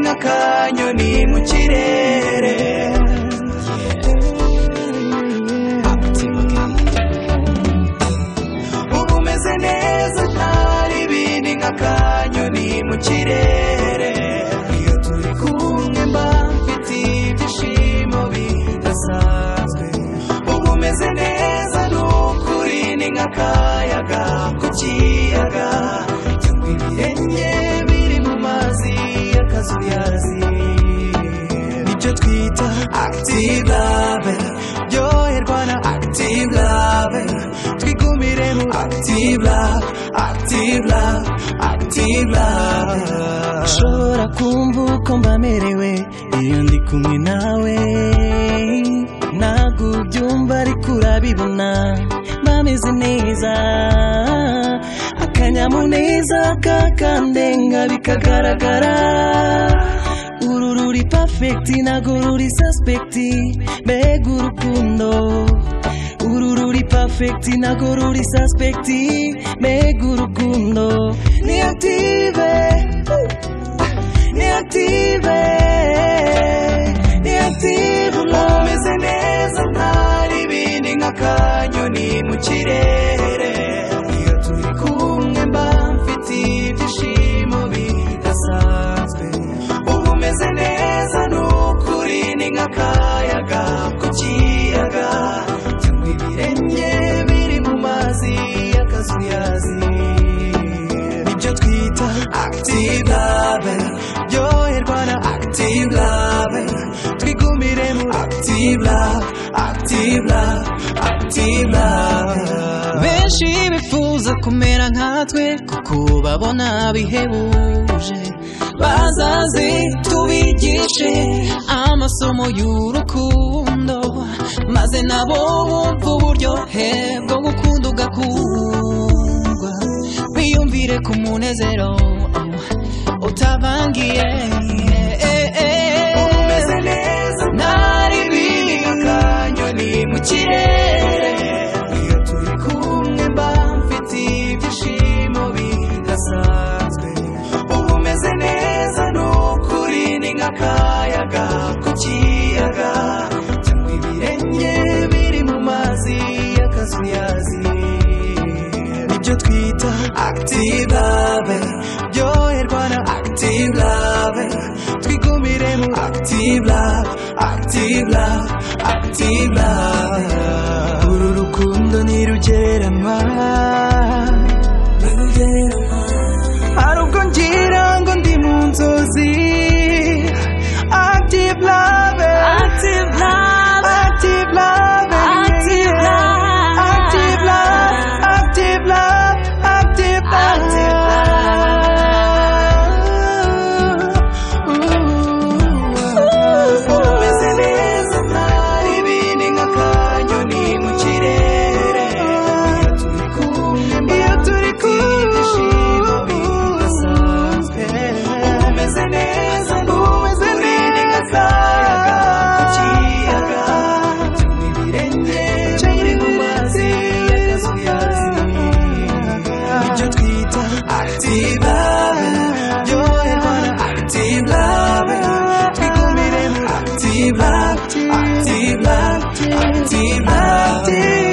n'akanyoni mu kirere uba umeze neza utari ibindi nk'akanyoni mu kirere iyo turi kumwe mba mfite ibyishimo bidasanzwe uba umeze neza ni ukuri ni nk'akayaga ku kiyaga cyangwa ibirenge biri mu mazi y'akazuyazi nibyo twita active love byoherwa na active love twigumire mu active love active love active love ushobora kumva uko mba merewe iyo ndi kumwe nawe ntabwo ubyumva ariko urabibona bameze neza akanyamuneza kakandenga bikagaragara uru ruri perfect ntabwo ruri suspect mbega urukundo uru ruri perfect ntabwo ruri suspect mbega urukundo ni active ni active ni active umeze neza ntari ibindi nk'akanyoni mu kirere iyo turi kumwe mba mfite ibyishimo bidasanzwe uba umeze neza ni ukuri ni nk'akayaga ku kiyaga cyangwa ibirenge biri mu mazi y'akazuyazi nibyo twita active love byoherwa na active love twigumire mu active love active love active love benshi bifuza kumera nkatwe kuko babona bihebuje bazaze tubigishe amasomo y'urukundo maze nabo bumve uburyohe bwo gukunda ugakundwa biyumvire ku munezero oh, utavangiye umeze neza ntari biri akanyoni mu kirere iyo turi kumwe mba mfite ibyishimo bidasanzwe uba umeze neza ni ukuri ni nk'akayaga ku kiyaga cyangwa ibirenge biri mu mazi y'akazuyazi nibyo twita active love byoherwa na active love twigumire mu active love active love active love uru rukundo ntirugereranywa hari ubwo ngira ngo ndi mu nzozi active love active love active love active love active love active love active love umeze neza ntari ibindi nk'akanyoni mu kirere iyo turi kumwe umeze neza umeze neza ku kiyaga cyangwa ibirenge biri mu mazi y'akazuyazi ibyo twita active love byoherwa na active love twigumire mu active love active love active love